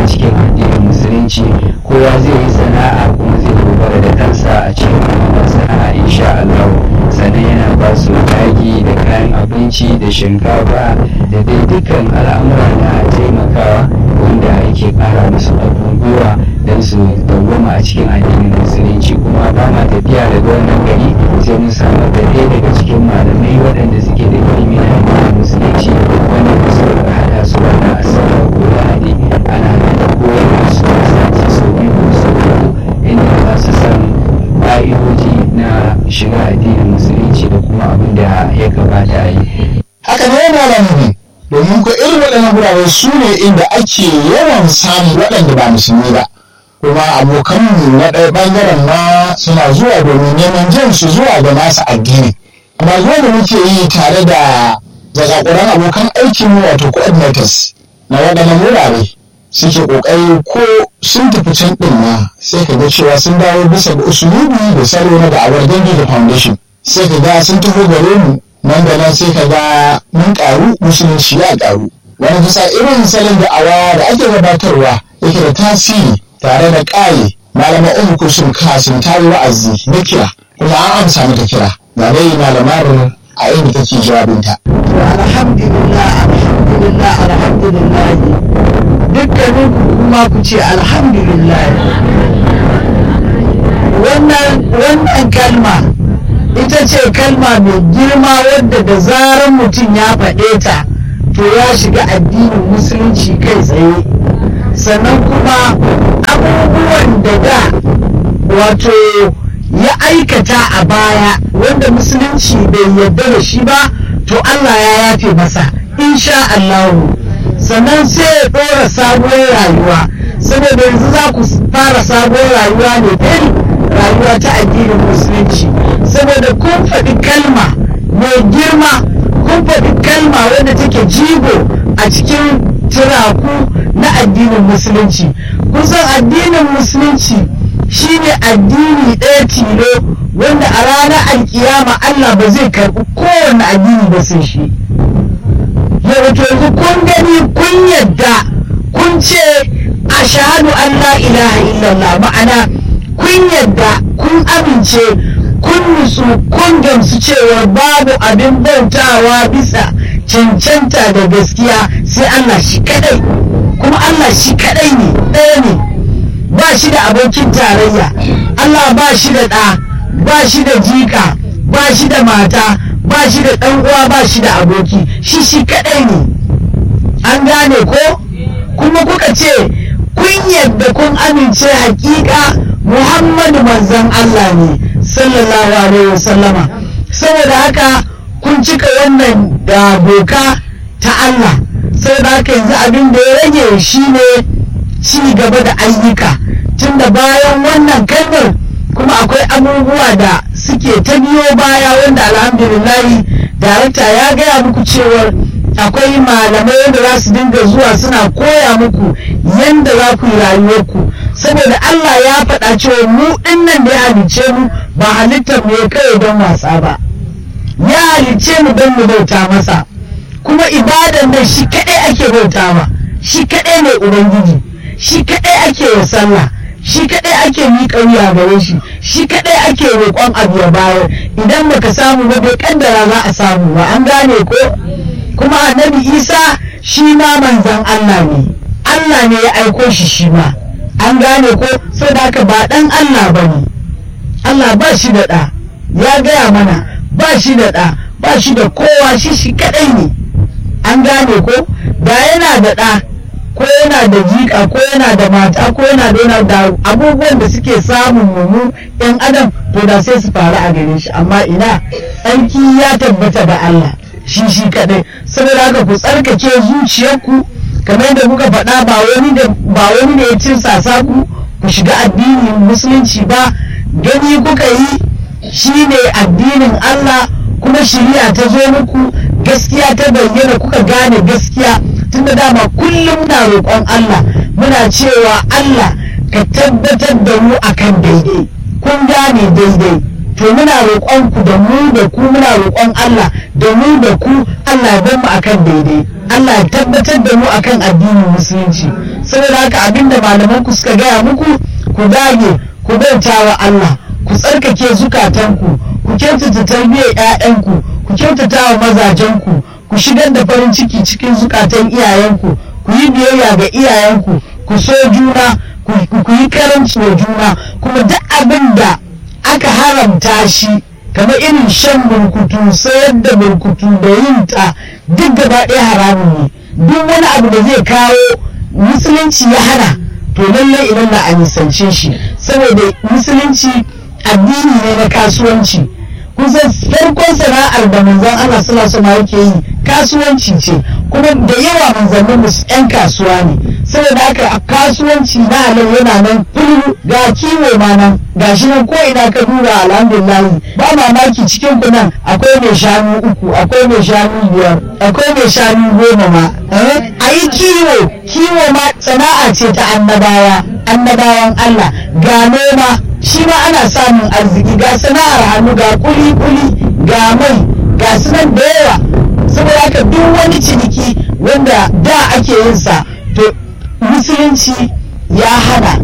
a cikin addinin musulunci kowa zai yi sana'a kuma zai dogara da kansa a cikin wannan sana'a insha Allah sannan yana ba su taki da kayan abinci da shinkafa da dai dukkan al'amura na taimakawa wanda yake kara musu ƙarfin gwiwa don su dawwama a cikin addinin musulunci kuma ba ma tafiya daga wannan gari sai mun samar da ɗaya daga cikin malamai waɗanda suke da ilimi na addinin musulunci wanda ba su da haɗa su wannan asabar ko lahadi ana da koyar da su sati sau biyu ko sau uku inda za su san ƙa'idoji na shiga addinin musulunci da kuma abin da ya kamata a yi. haka ne malamin domin ko irin waɗannan wurare su ne inda ake yawan samun waɗanda ba musulmi ba kuma abokanmu na ɗaya ɓangaren ma suna zuwa domin neman jan su zuwa ga nasa addini amma zuwa da muke yi tare da zakakuran abokan aikinmu wato coordinators na waɗannan wurare suke ƙoƙari ko sun tafi can ɗin ma sai ka ga cewa sun dawo bisa ga usulubi da salo na da'awar dangi da foundation sai ka ga sun taho gare mu nan da nan sai ka ga mun ƙaru musulunci ya ƙaru wani bisa irin salon da'awa da ake gabatarwa yake da tasiri tare da ƙaye malama umu kusur kasin tari wa'azi na kira kuma an amsa mata kira ga dai malamar a inda take jawabinta. alhamdulillah alhamdulillah alhamdulillah dukkanin ku kuma ku ce alhamdulillah wannan wannan kalma ita ce kalma mai girma wadda da zarar mutum ya faɗe ta to ya shiga addinin musulunci kai tsaye sannan kuma abubuwan da da wato ya aikata a baya wanda musulunci bai yarda da shi ba to Allah ya yafe masa insha Allahu sannan sai ya ɗora sabuwar rayuwa saboda yanzu za ku fara sabuwar rayuwa ne fil rayuwa ta addinin musulunci saboda kun faɗi kalma mai girma kun faɗi kalma wadda take jigo a cikin turaku na addinin musulunci kusan addinin musulunci shine addini ɗaya tilo wanda a ranar alkiyama Allah ba zai karɓi kowane addini ba sai shi yau to yanzu kun gani kun yadda kun ce a shahadu an la ilaha illallah ma'ana kun yadda kun amince kun nutsu kun gamsu cewa babu abin bautawa bisa cancanta da gaskiya sai Allah shi kadai kuma Allah shi kadai ne ɗaya ne ba shi da abokin tarayya Allah ba shi da ɗa ba shi da jika ba shi da mata ba shi da ɗan uwa ba shi da aboki shi shi kadai ne an gane ko kuma kuka ce kun yadda kun amince hakika Muhammadu manzon Allah ne sallallahu alaihi wasallama saboda haka kun cika wannan da doka ta Allah saboda haka yanzu abin da ya rage shine ci gaba da ayyuka tunda bayan wannan kalmar kuma akwai abubuwa da suke ta biyo baya wanda alhamdulillahi darakta ya gaya muku cewar akwai malamai wanda za su dinga zuwa suna koya muku yadda za ku yi rayuwarku saboda Allah ya faɗa cewa mu dinnan da ya halicce mu ba halittar mu ya kai don wasa ba ya halicce mu don mu bauta masa kuma ibadan nan shi kaɗai ake bautawa shi kaɗai ne ubangiji shi kaɗai ake wa sallah shi kaɗai ake miƙa wuya gare shi shi kaɗai ake roƙon abu ya bayar idan baka samu ba bai kaddara za a samu ba an gane ko kuma annabi isa shi ma manzan allah ne allah ne ya aiko shi shi ma an gane ko saboda haka ba ɗan allah ba ne allah ba shi da ɗa ya gaya mana ba shi da ɗa ba shi da kowa shi shi kaɗai ne an gane ko da yana da ɗa ko yana da jika ko yana da mata ko yana da yana da abubuwan da suke samun mummu yan adam to da sai su faru a gare shi amma ina tsarki ya tabbata da Allah shi shi kadai saboda haka ku tsarkake zuciyarku kamar yadda kuka faɗa ba wani da ba wani da ya cirsasa ku ku shiga addinin musulunci ba gani kuka yi shine addinin Allah kuma shari'a ta zo muku gaskiya ta bayyana kuka gane gaskiya tunda dama kullum muna roƙon Allah muna cewa Allah ka tabbatar da mu akan daidai kun gane daidai to muna roƙon ku da mu da ku muna roƙon Allah da mu da ku Allah ya bar mu akan daidai Allah ya tabbatar da mu akan addinin musulunci saboda haka abinda malaman ku suka gaya muku ku dage ku bauta wa Allah ku tsarkake zukatanku ku kyautata tarbiyyar 'ya'yanku ku kyautata wa mazajenku ku shigar da farin ciki cikin zukatan iyayenku ku yi biyayya ga iyayenku ku so juna ku yi karanci wa juna kuma duk abin da aka haramta shi kamar irin shan burkutu sayar da burkutu da yin ta duk gaba ɗaya haramun ne duk wani abu da zai kawo musulunci ya hana to lallai idan na a nisance shi saboda musulunci addini ne na kasuwanci kusan farkon sana'ar da manzon Allah sallallahu alaihi yake yi kasuwanci ce kuma da yawa manzannin musu yan kasuwa ne saboda haka kasuwanci na halal yana nan fulu ga kiwo ma nan ga shi nan ko ina ka duba alhamdulillah ba mamaki cikin ku nan akwai mai shanu uku akwai mai shanu biyar akwai mai shanu goma ma a yi kiwo kiwo ma sana'a ce ta annabawa annabawan Allah ga noma shi ma ana samun arziki ga sana'ar hannu ga kuli-kuli ga mai ga sunan da yawa saboda haka duk wani ciniki wanda da ake yin sa to musulunci ya hana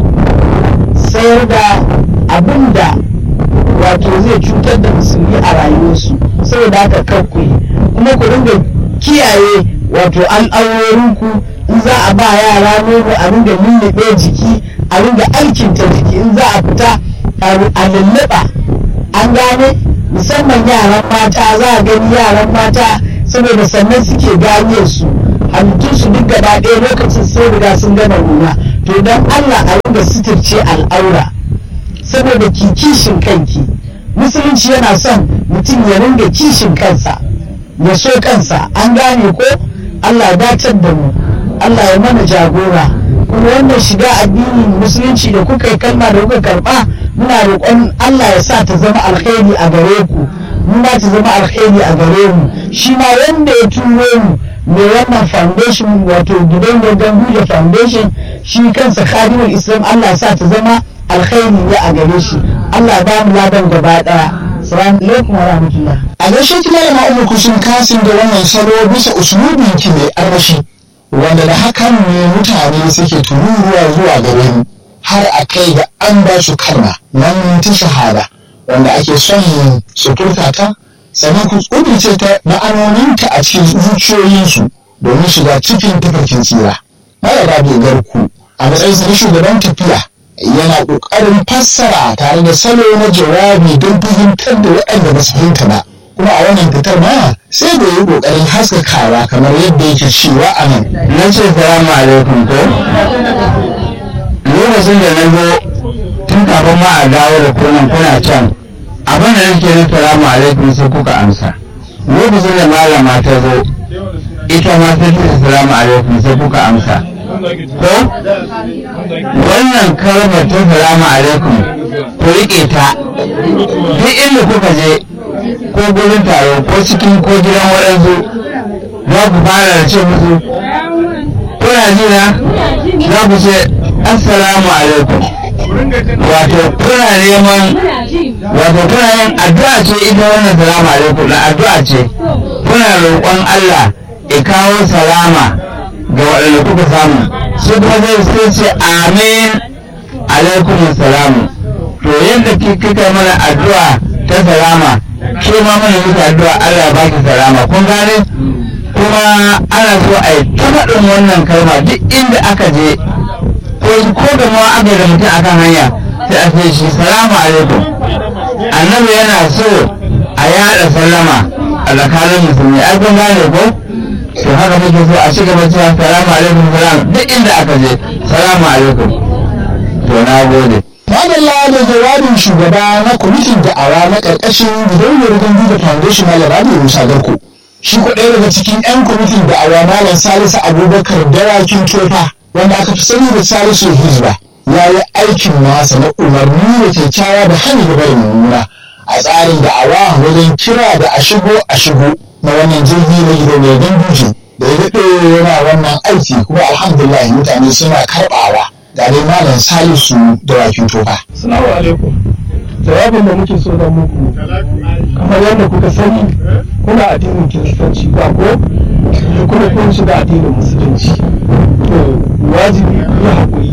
sayar da abin da wato zai cutar da musulmi a rayuwarsu saboda haka kakku kuma ku dinga kiyaye wato al'aurorinku in za a ba yara nono a dinga lullube jiki a dinga aikinta jiki in za a fita a lulluɓa an gane musamman yaran mata za a gani yaran mata saboda sannan suke ganiyar su halittun su duk gaba ɗaya lokacin sai riga sun gama nuna to don Allah a ringa suturce al'aura saboda ki kishin kanki musulunci yana son mutum ya ringa kishin kansa ya so kansa an gane ko Allah ya datar da mu Allah ya mana jagora kuma wannan shiga addinin musulunci da kuka yi kalma da kuka karba muna roƙon Allah ya sa ta zama alkhairi a gare ku mu ma ta zama alkhairi a gare mu shi ma wanda ya turo mu mai wannan foundation wato gidan gaggan Huja foundation shi kansa khadimul islam Allah ya sa ta zama alkhairi ne a gare shi Allah ba mu ladan gaba daya salamu alaikum wa rahmatullah a gaishe ki malama umar kusun kasin da wannan salo bisa usulubin ki mai armashi wanda da hakan ne mutane suke tururuwa zuwa gare mu har a kai ga an ba su kalma nan ta shahada wanda ake son su furta ta sannan ku kudurce ta ma'anoninta a cikin zuciyoyinsu domin shiga cikin tafarkin tsira mara rabe garku a matsayin na shugaban tafiya yana ƙoƙarin fassara tare da salo na jawabi don fahimtar da waɗanda ba su fahimta ba kuma a wannan fitar ma sai da yi ƙoƙarin haskakawa kamar yadda yake cewa a nan na ce salamu alaikum ko lokacin da na zo tun kafin ma a dawo da kunan kuna can abin da nake na salamu alaikum sai kuka amsa lokacin da malama ta zo ita ma ta ce salamu alaikum sai kuka amsa ko wannan kalmar ta salamu alaikum ku riƙe ta duk inda kuka je ko gurin taro ko cikin ko gidan waɗansu za ku fara da ce musu kuna jina za ku ce assalamu alaikum wato kuna neman wato kuna yin addu'a ce ita wannan salamu alaikum na addu'a ce kuna roƙon Allah ya kawo salama ga waɗanda kuka samu su kuma zai sai ce amin alaikum salamu to yadda kika mana addu'a ta salama ke ma mana muku addu'a Allah ya baki salama kun gane kuma ana so a yi ta faɗin wannan kalma duk inda aka je ko ko da ma aka da mutum akan hanya sai a ce shi salamu alaikum annabi yana so a yada sallama a tsakanin musulmi ai kun gane ko to haka muke so a shiga cewa salamu alaikum salam duk inda aka je salamu alaikum to na gode Madalla da jawabin shugaba na kwamitin da'awa na ƙarƙashin gidauniyar gandu da foundation Malam Rabi Musa Garko. Shi ko ɗaya daga cikin 'yan kwamitin da'awa Malam Salisu Abubakar Dawakin Tofa wanda aka fi sani da Salisu Hizba ya yi aikin nasa na umarni da kyakkyawa da hanyar da bai mummuna a tsarin da'awa wajen kira da a shigo a shigo na wannan jirgi na gidauniyar ganduje da ya daɗe yana wannan aiki kuma alhamdulillah mutane suna karɓawa. ga dai malam salisu da wakin tofa. Salamu alaikum. Jawabin da muke so da muku kamar yadda kuka sani kuna addinin kiristanci ba ko kuma kun shiga addinin musulunci to wajibi ku yi haƙuri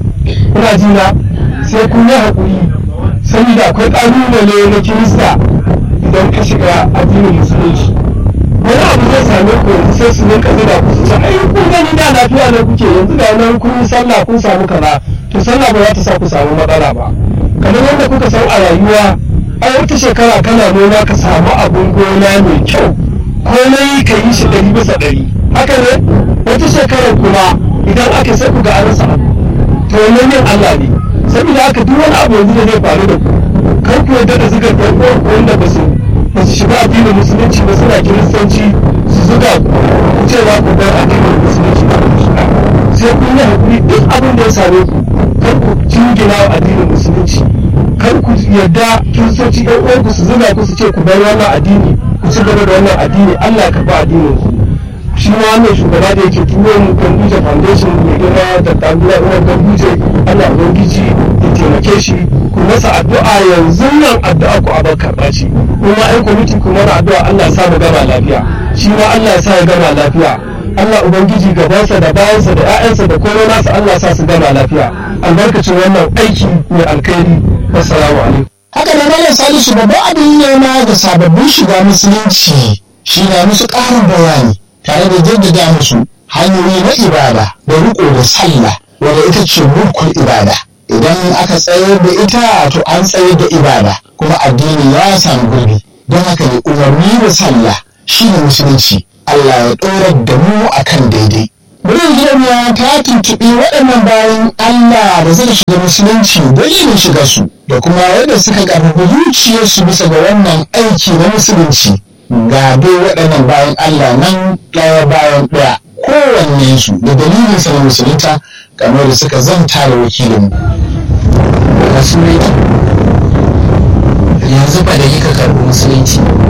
kuna jina sai kun yi haƙuri saboda akwai ƙalubale na kirista idan ka shiga addinin musulunci wani abu zai same ku yanzu sai su rinka zuba ku su ce ai kun gani da lafiya ne kuke yanzu da nan kun yi sallah kun samu kaza to sallah ba za ta sa ku samu matsala ba kamar yadda kuka san a rayuwa ai wata shekara kana noma ka samu abun gona mai kyau komai ka yi shi ɗari bisa ɗari haka ne wata shekarar kuma idan aka sai ku ga an rasa abu to wannan yin Allah ne saboda haka duk wani abu yanzu da zai faru da ku kar ku yarda da zugar ɗan uwan ku wanda ba su ba su shiga addinin musulunci ba suna kiristanci su zuga ku cewa ku bar addinin musulunci ba ku shiga sai kun yi hakuri duk abin da ya same ku kar ku jingina wa addinin musulunci kar ku yarda kiristoci ɗan uwan ku su zuga ku su ce ku bar wannan addini ku ci gaba da wannan addini Allah ya karɓi addinin ku shi ma wannan shugaba da yake turo mu Ganduje Foundation mai girma da Tabula Umar Ganduje Allah Ubangiji ya taimake shi ku masa addu'a yanzu nan addu'a ku a bakar ɓaci kuma ai kwamiti ku mana addu'a Allah ya sa mu gama lafiya shi ma Allah ya sa ya gama lafiya Allah Ubangiji gabansa da bayansa da 'ya'yansa da komai nasa Allah ya sa su gama lafiya albarkacin wannan aiki mai alkhairi wassalamu alaikum haka da malam salisu babban abin nema ga sababbin shiga musulunci shi na musu ƙarin bayani tare da jaddada musu hanyoyi na ibada da riko da sallah wadda ita ce mulkul ibada idan aka tsayar da ita to an tsayar da ibada kuma addini ya samu gurbi don haka ne umarni da sallah shi ne musulunci Allah ya ɗorar da mu akan daidai Muryar Jiramiya ta tuntuɓi waɗannan bayan Allah da suka shiga musulunci dalilin shiga su da kuma yadda suka ƙarfafa zuciyarsu bisa ga wannan aiki na musulunci. Ga dai waɗannan bayan Allah nan ɗaya bayan ɗaya kowanne su da dalilin sa na musulunta kamar da suka zanta da wakilin. Wasu yanzu ba da yi ka karɓi musulunci